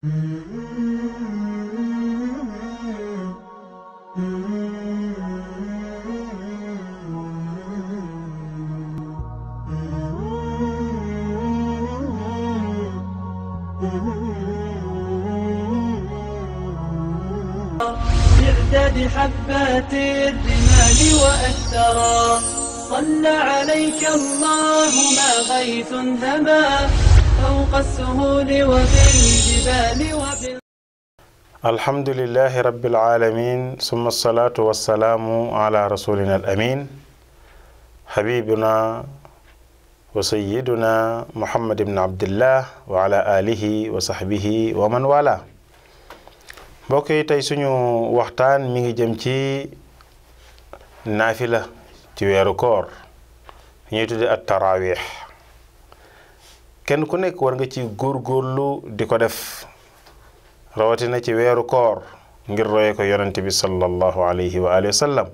بعدد حبات الرمال وأثرا صلى عليك الله ما غيث هما فوق السهول وبالجبال وبال الحمد لله رب العالمين ثم الصلاة والسلام على رسولنا الأمين حبيبنا وسيدنا محمد بن عبد الله وعلى آله وصحبه ومن والاه mbokk yi tey suñu waxtaan mi ngi jëm ci naafila ci weeru koor ñuy tudde at taraawix kenn ku nekk war nga ci góorgóorlu di ko def rawatina ci weeru koor ngir roye ko yonente bi sallallahu alayhi wa alihi wa sallam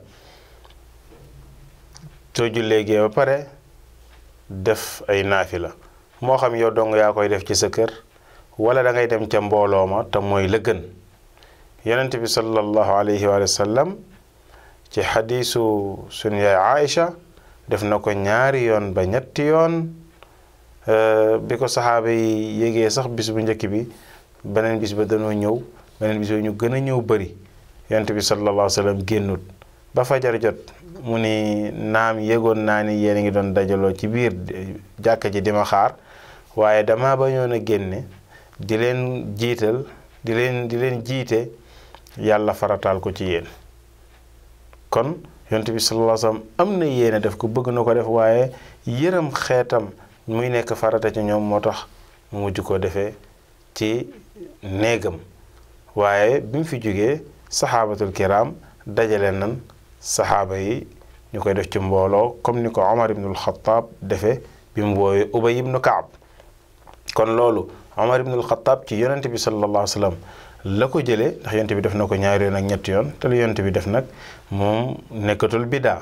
soo jullee gee ba pare def ay naafila moo xam yow dong yaa koy def ci sa kër wala da ngay dem ca mbooloo ma te mooy la gën yonent bi sallallahu alayhi wa sallam ci xadiisu sunu yaay Aïcha def na ko ñaari yoon ba ñetti yoon bi ko saxaaba yi yégee sax bis bu njëkk bi beneen bis ba danoo ñëw beneen bis ba ñu gën a ñëw bëri yonent bi sallallahu alayhi wa sallam génnut ba fajar jot mu ni naam yëgoon naa ni yéen a ngi doon dajaloo ci biir jàkka ji di ma xaar waaye dama bañoon a génne di leen jiital di leen di leen jiite yàlla farataal ko ci yéen kon yonent bi sallallahu alayhi wasallam am na yéene def ko bëgg na ko def waaye yërëm xeetam muy nekk farata ci ñoom moo tax mu mujj ko defee ci néegam waaye bi mu fi jógee saxaabatul kiram dajale nan saxaaba yi ñu koy def ci mbooloo comme ni ko Omar ibnul Xataab defee bi mu woowee Ubay ibnu Kaab kon loolu Omar ibnul Xataab ci yonent bi sallallahu alayhi wasallam la ko jëlee ndax yonent bi def na ko ñaari yoon ak ñetti yoon te lu yonent bi def nag moom nekkatul bidaa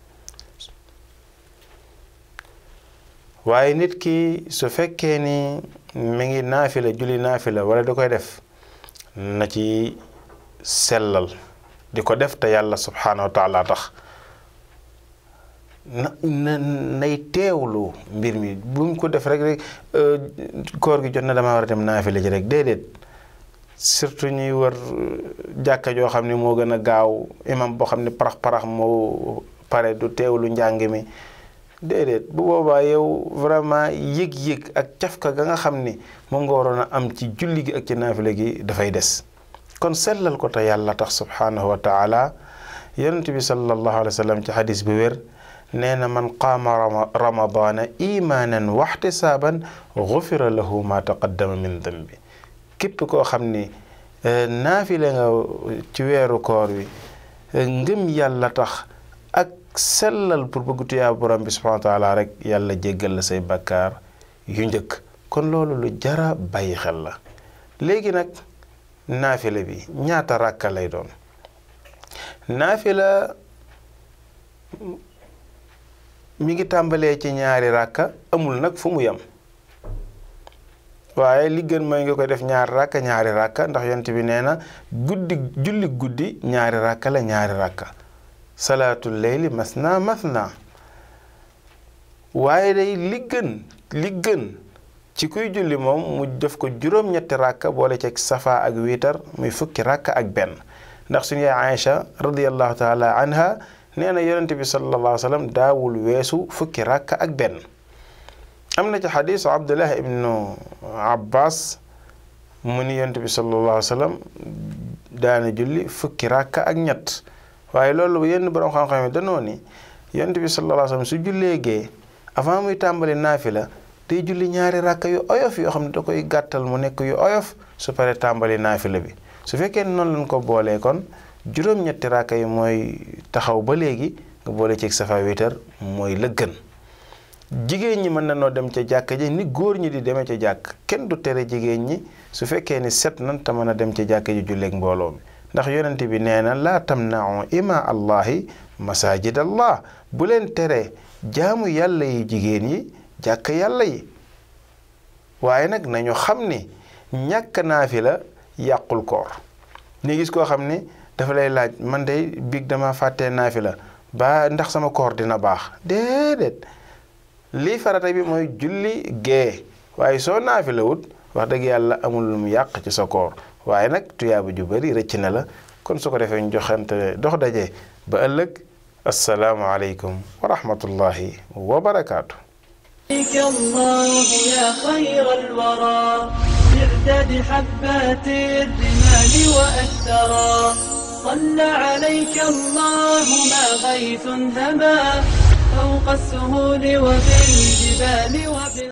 waaye nit ki su fekkee ni mi ngi naafila julli naafila wala da koy def na ci sellal di ko def te yàlla subhaanahu wa taala tax na na nay teewlu mbir mi bu mu ko def rek rek koor gi jot na dama war a dem naafila ji rek déedéet surtout ñuy wër jàkka joo xam ne moo gën a gaaw imam boo xam ne parax parax moo pare du teewlu njàng mi déedéet bu boobaa yow vraiment yëg-yëg ak cafka ga nga xam ni moom nga waroon a am ci julli gi ak ci naafile gi dafay des kon sellal ko te yàlla tax subhaanahu wa taala yonent bi sallallahu alayhi wa sallam ci xadis bu wér nee na man qaama ramadaana imaanan waxtisaaban gufira lahu ma taqaddama min dambi képp koo xam ni naafile nga ci weeru koor wi ngëm yàlla tax ak sellal pour bëgg tuyaa borom bi subhanahu wa taala rek yàlla jéggal la say bakkaar yu njëkk kon loolu lu jara bàyyi xel la léegi nag naafile bi ñaata ràkka lay doon naafila mi ngi tàmbalee ci ñaari ràkka amul nag fu mu yem waaye li gën mooy nga koy def ñaari ràkka ñaari ràkka ndax yonent bi nee na guddi julli guddi ñaari ràkka la ñaari ràkka salaatul leyli masna masna waaye day li gën li gën ci kuy julli moom mu def ko juróom-ñetti ràkka boole ci safa ak wiitar muy fukki ràkka ak benn ndax suñu yaay Aïcha radiyallahu taala anha nee na yonent bi sallallahu alayhi wa sallam daawul weesu fukki ràkka ak benn am na ci xadiisu abdullah ibnu abbas mu ni yonent bi sallallahu alayhi wa sallam daana julli fukki ràkka ak ñett waaye loolu yenn borom xam-xam yi danoo ni yonent bi sallallahu alayhi wa sallam su jullee gee avant muy tàmbali naafila day julli ñaari ràkka yu oyof yoo xam ne da koy gàttal mu nekk yu oyof su paree tàmbali naafila bi su fekkee ne noonu lañ ko boolee kon juróom-ñetti ràkka yi mooy taxaw ba léegi nga boole ci safa witar mooy la gën jigéen ñi mën na noo dem ca jàkk ji ni góor ñi di demee ca jàkk kenn du tere jigéen ñi su fekkee ni set nan te mën a dem ca jàkk ji julleeg mbooloo mi ndax yonent bi nee na laa tamnau ima allahi masajid allah bu leen tere jaamu yàlla yi jigéen yi jàkk yàlla yi waaye nag nañu xam ni ñàkk naafila yàqul koor ni gis koo xam ni dafa lay laaj man de biig dama fàttee naafila ba ndax sama koor dina baax déedéet lii farata bi mooy julli gee waaye soo naafila wut wax dëgg yàlla amul lu mu yàq ci sa koor waaye nag tuyaaba ju bari rëcc na la kon su ko defee ñu joxante dox daje ba ëllëg assalaamu aleykum wa rahmatullahi wa barakaatu عليك الله يا خير الورى بعدد حبات الرمال وأثرا صلى عليك الله ما غيث هما فوق السهول وفي الجبال وفي